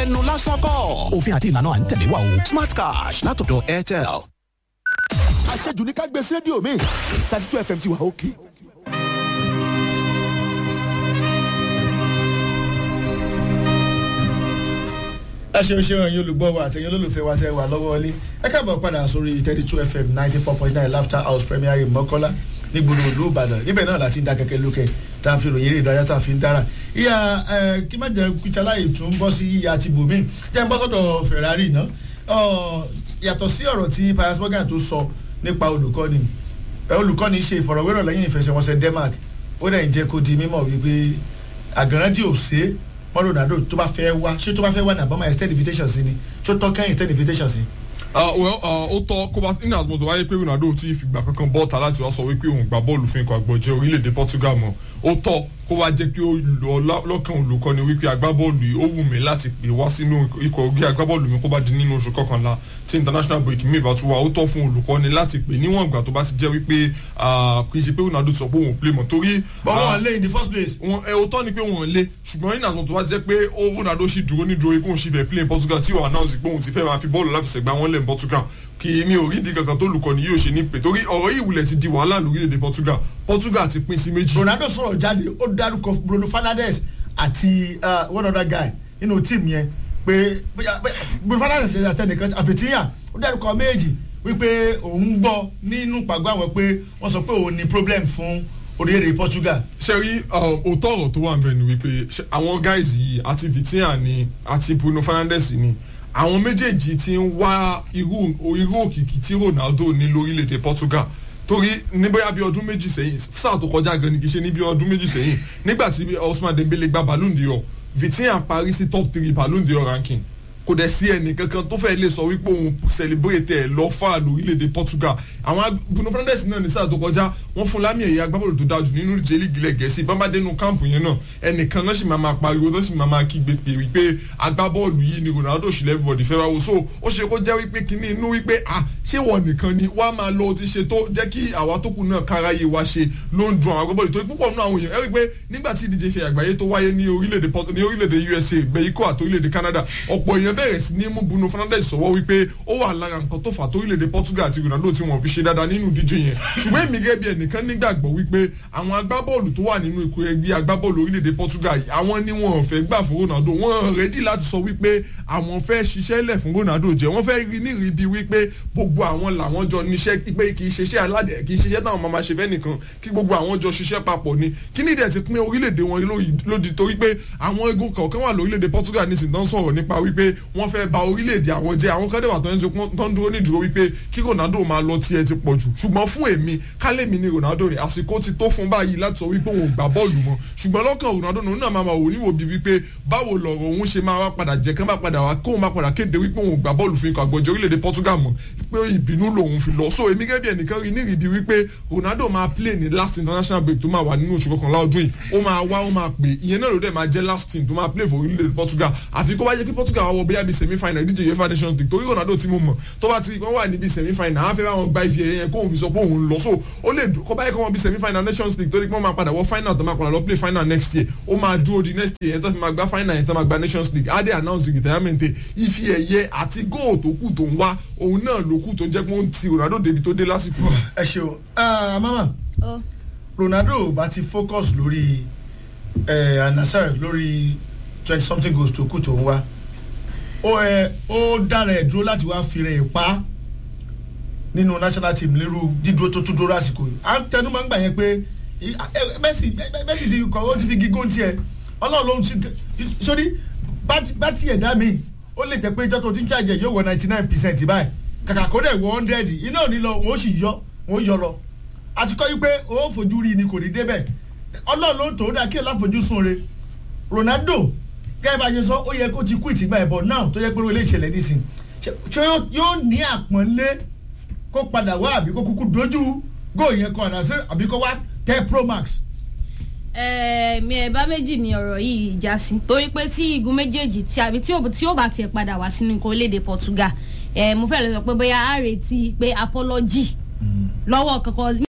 ẹnu lásán kọ́ òfin àti ìlànà à ń tẹ̀lé wa o smart cash látọ̀dọ̀ airtel. àṣejù ní ká gbé sí rédíò mi thirty two fm ti wà òkè. ẹ ṣeun ṣeun ẹ̀yin olùgbọ́ wa àtẹ̀yin olólùfẹ́ wa tẹ́ wà lọ́wọ́ ilé ẹ káàbọ̀ padà sórí thirty two fm ninety four point nine laughter house premier mọ́kọ́lá nígboro ìlú ìbàdàn níbẹ̀ náà láti ń da kẹ̀kẹ́ lókè tá a fi ròyìn eré ìdárayá tá a fi ń dára ìyá ẹ kí má jẹ́ kúchaláyè tún bọ́ sí ìyá ti bòmí jẹ́ ń bọ́ sọ́dọ̀ ferrari náà yàtọ̀ sí ọ̀rọ̀ tí pius morgan tó sọ nípa olùkọ́ni olùkọ́ni ṣe ìfọ̀rọ̀wérọ̀ lẹ́yìn ìfẹsẹ̀wọnsẹ̀ denmark ó dẹ̀ ń jẹ́ kó di mímọ̀ wípé àgànràdì ò ṣe é mọ́ ronaldo tó bá fẹ́ wá ṣé tó bá fẹ́ wá ní àbámọ́ extend invitation sí ni ṣó tọ́ kẹ́yìn extend invitation sí. well ó tọ́ kó bá in as much wáyé pé ronaldo ti fìgbà kankan bọ́ọ̀tà láti wá sọ wípé òun gbà bọ́ọ̀lù fún ikọ̀ àgbọ̀jẹ́ orílẹ̀-èdè portugal mọ́ ó tọ́ kó wá jẹ́ pé ó lọ lọ́kàn olùkọ́ni wípé agbábọ́ọ̀lù yìí ó wù mí láti pè wá sínú ikọ̀ orí agbábọ́ọ̀lù mi kó bá di nínú oṣù kọkànlá tí international break mi ìbá tún wà ó tọ́ fún olùkọ́ni láti pè níwọ̀n ìgbà tó bá ti jẹ́ wípé kì í ṣe pé ronaldo sọ pé òun play mọ́ torí. but wọn lé in the first place. wọn ẹ o tọ́ ni pé wọn lé ṣùgbọ́n in as much tó bá ti jẹ́ pé ó ronaldo sì dúró ní dúró ikú òun sì fẹ́ play in portugal tí ó announce pé òun ti fẹ́ máa fi bọ́ọ̀lù láfẹsẹ̀gbá wọn lẹ̀ in portugal kì mi ò rí di kankan tó lùkọ́ni yóò ṣe ní pé torí ọ̀rọ̀ yìí wulẹ̀ ti di wàhálà lórílẹ̀‐èdè portugal portugal ti pín sí méjì. ronaldo sọ̀rọ̀ jáde ó dárúkọ bruno fernandes àti one other guy nínú tíìmù yẹn pé bruno fernandes lè àtẹnìkan àfẹ̀tíyàn ó dárúkọ méjì wípé òun gbọ́ nínú pàgọ́ àwọn pé wọ́n sọ pé òun ní problem fún orílẹ̀-èdè portugal. ṣe rí òótọ́ ọ̀rọ̀ tó wà nbẹ̀ ni wípé àwọn guys yìí àti vitinha ni àti bruno fernandes ni àwọn méjèèjì ti ń wá irú irú òkìkí tí ronaldo ní lórílẹ̀‐èdè portugal torí ní bóyá bí ọdún méjì sẹ́yìn sáà tó kọjá gan ni kì í ṣe ní bí ọdún méjì sẹ́yìn nígbà tí osman dembele gba ballon d'or vitinha parí sí top three ballon d'or ranking kò dẹ̀ sí ẹnì kankan tó fẹ́ lè sọ wípé òun celebrate ẹ̀ lọ fà lórílẹ̀‐èdè portugal àwọn bruno fernandes náà ní sáà tó kọjá wọ́n fún lámì ẹ̀yà agbábọ́ọ̀lù tó dájú nínú ìjẹ́ lígi ilẹ̀ gẹ̀ẹ́sì bámbádẹ́nu káàmpù yẹn náà ẹnìkan náà sì máa máa pariwo tó sì máa máa kígbe pé wípé agbábọ́ọ̀lù yìí ni ronaldo sì lẹ́bùbọ̀dì fẹ́ wáwo so ó ṣe kó jẹ́ wípé kíní inú wípé à ṣé wọ́n nìkan ni wá máa lọ ti ṣe tó jẹ́ kí àwa tó kù náà káráyé wa ṣe ló ń dun àwọn agbábọ́ọ̀lù torí púpọ̀ nínú àwọn èèyàn ẹ rí i pé nígbà tí ìdíje fi àgbáyé tó wáyé ní orílẹ̀-èdè usa mexico àti orílẹ̀-èdè canada ọ̀pọ̀ èèyàn bẹ̀rẹ̀ sí ní mú bruno fernandes sọ̀wọ́ wípé ó wà lára nǹkan tó fà tó orílẹ̀-èdè portugal àti ronaldo tí wọ́n fi ṣe dáadáa nínú ìdíje yẹn ṣùgbọ́n èmi gẹ́gẹ́ bí ẹnìkan nígbàgbọ́ wípé àwọn agbábọ́ọ̀lù tó wà nínú ikọ̀ ẹgbẹ́ agbábọ́ọ̀lù orílẹ̀-èdè portugal yìí àwọn ni wọ́n fẹ́ gbà fún ronaldo wọ́n rẹ́dí láti sọ wípé àwọn fẹ́ ṣiṣẹ́ lẹ̀ fún ronaldo jẹ́ wọ́n fẹ́ rí nírí bíi wípé gbogbo àwọn làwọn jọ níṣẹ́ pé kì í ṣiṣẹ́ aládẹ kì í ṣiṣẹ́ táwọn máa ṣe fẹ́ nìkan kí gbogbo àwọn jọ ṣiṣẹ́ papọ̀ ni kí ní ìdẹ̀ ti pín orílẹ̀-èdè wọn lódì torí pé àwọn egun kọ̀ọ̀kan wà lórílẹ̀-èdè portugal nísìnyí tó ń sọ̀rọ̀ nípa wípé wọ́n fẹ́ ba orílẹ̀-èdè àwọn jẹ́ àwọn kọ́dẹ̀wà tó ń dúró nídúró wípé kí ronaldo máa lọ tiẹ̀ ti pọ̀ jù ṣùgbọ́n fún èmi kálẹ̀mí ni ronaldo rẹ̀ àsìkò ti tó fún báyìí láti sọ wípé òun ò gbà bọ́ọ̀lù mọ́ ṣùgbọ́n lọ́kàn ronaldo òun náà máa wò níwò bíi wípé báwo lọ̀rọ̀ òun ṣe máa wá padà jẹ́ kán bá padà wá kóun máa padà kéde wípé òun ò gbà bọ́ọ̀lù fún ikọ̀ àgbọ̀jẹ̀ orílẹ̀-èdè portugal mọ́ pé ìbínú lòun fi lọ so èmi gẹ́gẹ́ bí ẹnìkan rí nírì bíi wípé ronaldo máa play ní last international break tó máa wà nínú oṣù kọkànlá ọdún yìí ó máa wá ó máa pè ìyẹn náà ló dẹ̀ máa jẹ́ last team tó máa play for orílẹ̀-èdè portugal àfi kó bá jẹ́ kí portugal wá wọ bóyá bíi semi final ìdíje uefa nations league torí ronaldo tí mo mọ̀ tó bá ti wọ́n wà níbi semi final àwọn afẹ́ báwọn gba ife yẹn kóun fi sọ pé òun lọ so ó lè kó báyìí kó wọn bí semi final nations league torí pé wọ́n máa padà wọ final tó máa padà lọ play final next year ó máa dúró di next year yẹn tó fi máa gba final yẹn tó máa gba nations league á dé announce retirement ife ẹ̀yẹ àti góò tó kù tó ń wá òun náà ló kù tó ń jẹ́ pé ó ń ti ronaldo débi tó dé lásìkò. ẹ ṣeun mama ronaldo bá ti focus lórí anasar lórí twenty something goals tó kù tó ń wá ó dára ẹ̀ dúró láti wá fi rẹ̀ pa nínú national team lérú dídúró tó tún dúró àsìkò yìí à ń tẹnu máa ń gbà yẹn pé bẹ́sì ti kọ̀ ó ti fi gígùn tiẹ̀ ọlọ́run ló ń ṣe sórí bá tiẹ̀ dá mi ó lè jẹ́ pé ìjọ́ tó ti ń ṣàjẹ́ yóò wọ ninety nine percent báyìí kàkà kó dẹ̀ wọ hundred iná ò ní lọ wọ́n ó sì yọ wọ́n ó yọ lọ àti kọ́ yí pé ó fojú rí ni kò ní débẹ̀ ọlọ́run ló ń tò ó dá kí ẹ̀ láfojúsùn re ronaldo gẹ́gẹ́ bá a ṣe sọ ó yẹ kó ti kú ìtìgbà ẹ̀bọ̀ náà tó yẹ pé ó lè ṣẹlẹ̀ nísìn ṣé yóò ní àpọ́nlé kó padà wá àbí kó kúkú dojú góò yẹn kọ àná sí àbí kó wá tẹ pro max. mi ẹ̀ bá méjì ni ọ̀rọ̀ yìí já sí torí pé tí igun méjèèjì tí àbí tí ó bá tiẹ̀ padà wá sínú nǹkan orílẹ̀-èdè portugal mo fẹ́ lọ sọ pé bóyá a retí pé apology lọ́wọ́ kankan